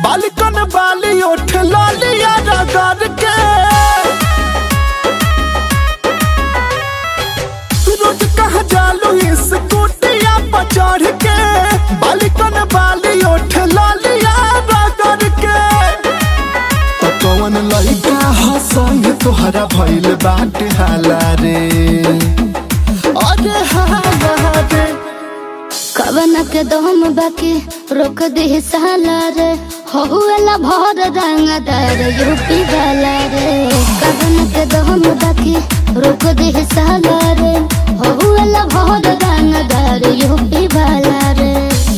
बालिकन बाली उठ लालिया रगड़ के रोज कहा जालू इस कुटिया पर चढ़ के बालिकन बाली उठ लालिया रगड़ के तो कौन लइका ह संग तोहरा भइल बाटे हाला रे अरे हाला रे कवन के दम बाकी रोक दे साला रे होहुएला भर रंगदार यूपी वाला रे कवन के दम बाकी रोक दे साला रे होहुएला भर रंगदार यूपी वाला रे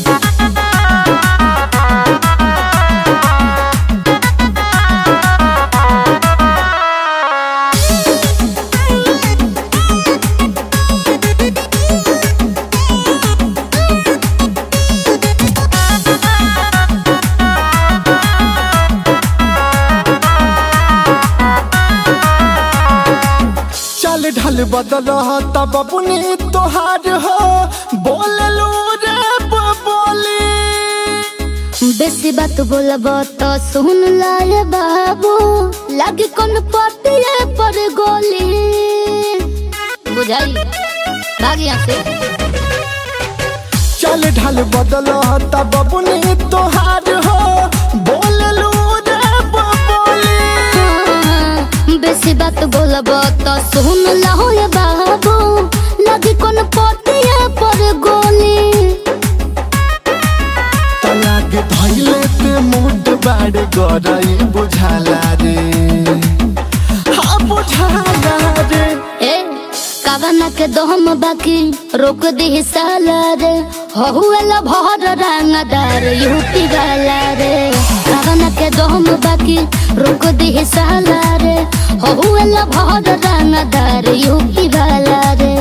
चल ढल बदल तब अपनी तोहार हो बोल लो रे बोली बेसी बात बोलब तो सुन लाए बाबू लागे कौन पतिए पर गोली बुझाई भाग यहाँ से चल ढल बदल तब अपनी तोहार हो बोल लो रे बोली बेसी बात बोलब तो सुन लहो ये बाबू लगी कौन पतिया पर गोली तलाक धैले ते मुड बाड़ गरई बुझाला रे हाँ बुझाला रे ए कावना के दम बाकी रोक दी साला रे हुएला भर रंगदार यूपी वाला रे कावना के दम बाकी रोक दी साला रे हुएला भर रंगदार यूपी वाला रे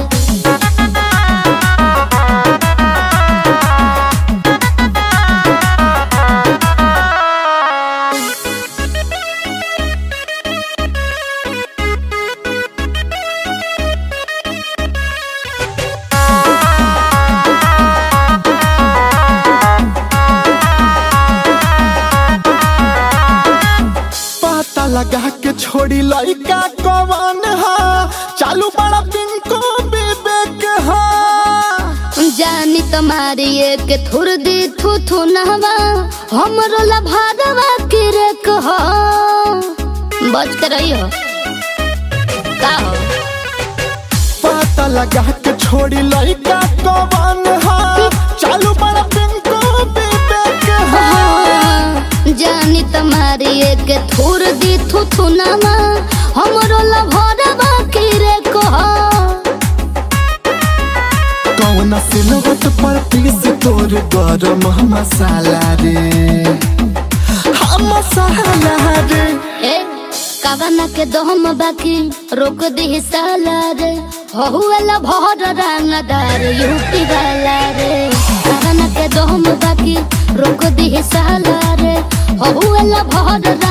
पता लगा के छोड़ी लइका कवन हा चालू बड़ा पिंको विवेक हा जानी तुम्हारी एक थुर दी थू थू नहवा हमरो लभारवा के रे कहो बच के रही हो का हो पता लगा के छोड़ी लइका कवन हा चालू बड़ा पिंको विवेक हा जानी तुम्हारी एक थुर दी थू थू नहवा हमरो लभारवा के रे कहो कौन सिलवट पर पीस तोर गरम मसाला रे हाँ मसाला रे ए कावना के दम बाकी रोक दी साला रे हुएला भर रंगदार यूपी वाला रे कावना के दम बाकी रोक दी साला रे हुएला भर